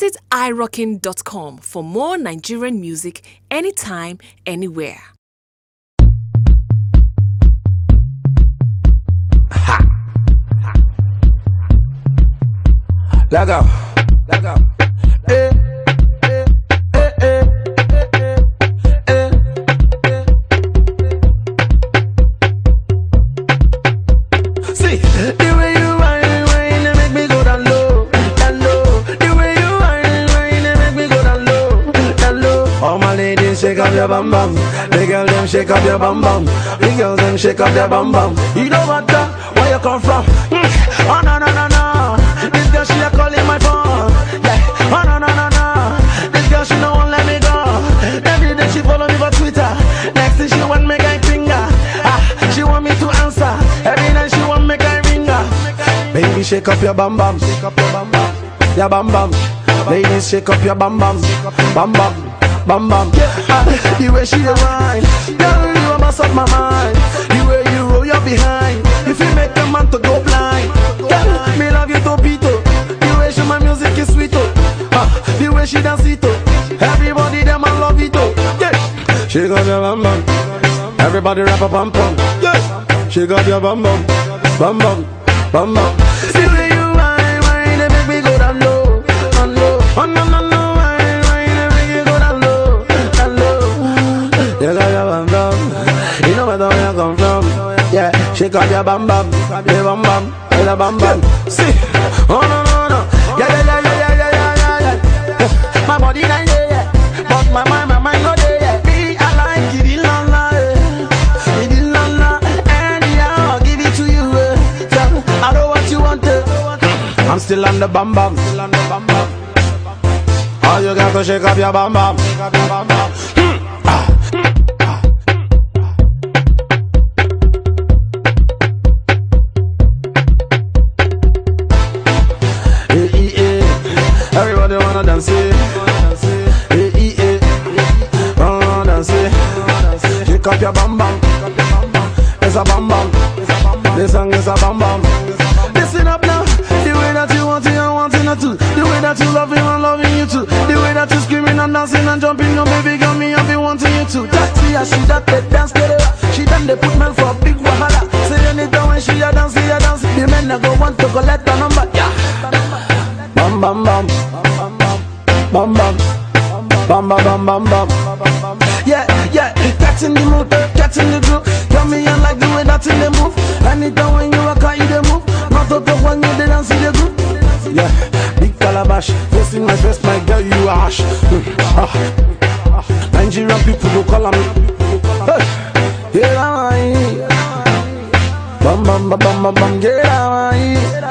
Visit irockin.com for more Nigerian music anytime, anywhere. Let go. Let go. Eh, eh, eh, eh, eh, eh, eh, eh. See, the way you whine, whine, they make me go down low, down low. The way you whine, whine, they make me go down low, down low. All my ladies, shake up your bum bum. The girl them shake up your bum bum. The girls them shake up their bum bum. You know what? the- Where you come from? Mm. Oh no no no no. This girl she a calling my phone. Yeah. Oh no no no no. This girl she no won't let me go. Every day she follow me for Twitter. Next thing she want me guy finger. Ah, she want me to answer. Every night she want me guy ringer. Baby shake up your bum bum. Shake up your bum bum. Your bum bum. Ladies shake up your bum bum. Bum bum. Bum bum. Ah, the way she dey whine, girl you a mess up my mind. The way you roll your behind, if you make a man to go blind. Girl, me love you topito. The way she my music is sweet oh. Ah, the way she dance it oh. Everybody them I love it oh. Yeah. She got your bum bum. Everybody rap a bum bum. Yeah. She got your bum bum. Bum bum. Bum bum. See the way you whine, whine, they make me go down low, down low. Oh no no no, whine, whine, they make me go down low, down low. You got your bum bum. You know where you come from. Yeah, shake up your bum bum, your bum bum, your bum bum. See, oh no no no, yeah yeah yeah yeah yeah yeah yeah yeah. yeah. My body not there, yeah. but my mind, my mind not there. Yeah. Me, I like it, la la, eh. it la la, and yeah, I'll give it to you. Eh. So, I know what you want. Eh. I'm still on the bum bum, still on the bum bum. All you got to shake up your bum bum, shake up your bum bum. Hmm. Ah. Eh, eh, eh. Everybody wanna dance it. Eh, eh, eh. Wanna dance it. Shake up your bum bum. It's a bum bum. This song is a bum bum. Listen up now. The way that you want it, I want it too. The way that you love it, I'm loving you too. The way that you screaming and dancing and jumping, no baby girl, me I be wanting you too. That's the she that they dance together. She done they put men for a big wahala. Say anytime when she a dance, she a dance. The men a go want to collect the number. Yeah. Bam bam bam bam bam bam bam bam bam bam Yeah yeah, get in the mood, get in the groove. Tell me I like the way that in the move. Anytime when you rock out, you the move. Not to talk when you the dance in the group. Yeah, big calabash, face in my face, my girl you a hash. Hmm, ah, ah. Nigerian people go call me. Hey, yeah, I'm Bam bam bam bam bam bam, get out